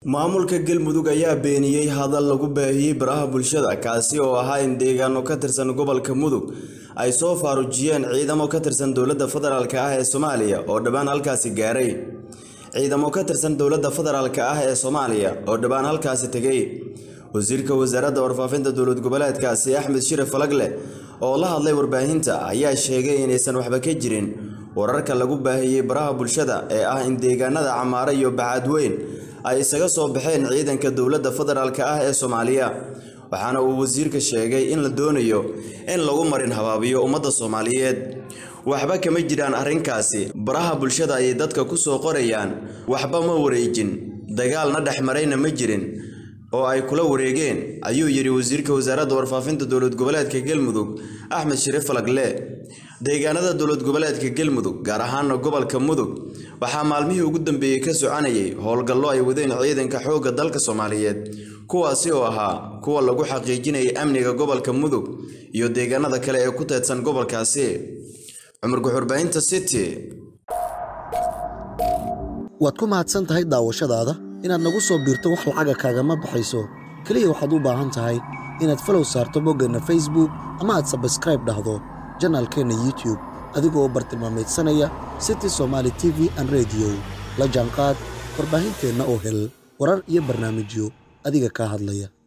maamulka galmudug ayaa beeniyey hadal lagu baahiyey baraha bulshada kaasi oo ahaa in deegaano ka tirsan gobolka mudug ay soo faarujiyeen ciidamo ka tirsan dowladda federaalk ah ee soomaaliya oo dhowaan halkaasi gaaray ciidamo ka tirsan dowladda federaalk ah ee soomaaliya oo dhowaan halkaasi tegay wasiirka wasaaradda warfaafinta dowlad goboleedkaasi axmed shire falagle oo la hadlay warbaahinta ayaa sheegay inaysan waxba ka jirin wararka lagu baahiyey baraha bulshada ee ah in deegaanada camaare iyo bacadweyn ay isaga soo baxeen ciidanka dowladda federaalk ah ee soomaaliya waxaana uu wasiirka sheegay in la doonayo in lagu marin habaabiyo ummadda soomaaliyeed waxba kama jiraan arrinkaasi baraha bulshada ayay dadka ku soo qorayaan waxba ma wareejin dagaalna dhex marayna ma jirin oo ay kula wareegeen ayuu yidhi wasiirka wasaaradda warfaafinta dowlad goboleedka galmudug axmed shire falagle deegaanada dowlad goboleedka galmudug gaar ahaana gobolka mudug waxaa maalmihii ugu dambeeyey ka soconayay howlgallo ay wadeen ciidanka xoogga dalka soomaaliyeed kuwaasi oo ahaa kuwa lagu xaqiijinayay amniga gobolka mudug iyo deegaanada kale ee ku teedsan gobolkaasi cumar guxurbaahinta city waad ku mahadsan tahay daawashadaada inaad nagu soo biirto wax lacaga kaagama baxayso keliya waxaad u baahan tahay inaad falow saarto boggeenna facebook ama aad sabskraib dhahdo janaalkeenna youtube adigoo bartilmaameedsanaya city somaali t v an rediyo la jaanqaad warbaahinteenna oo hel warar iyo barnaamijyo adiga kaa hadlaya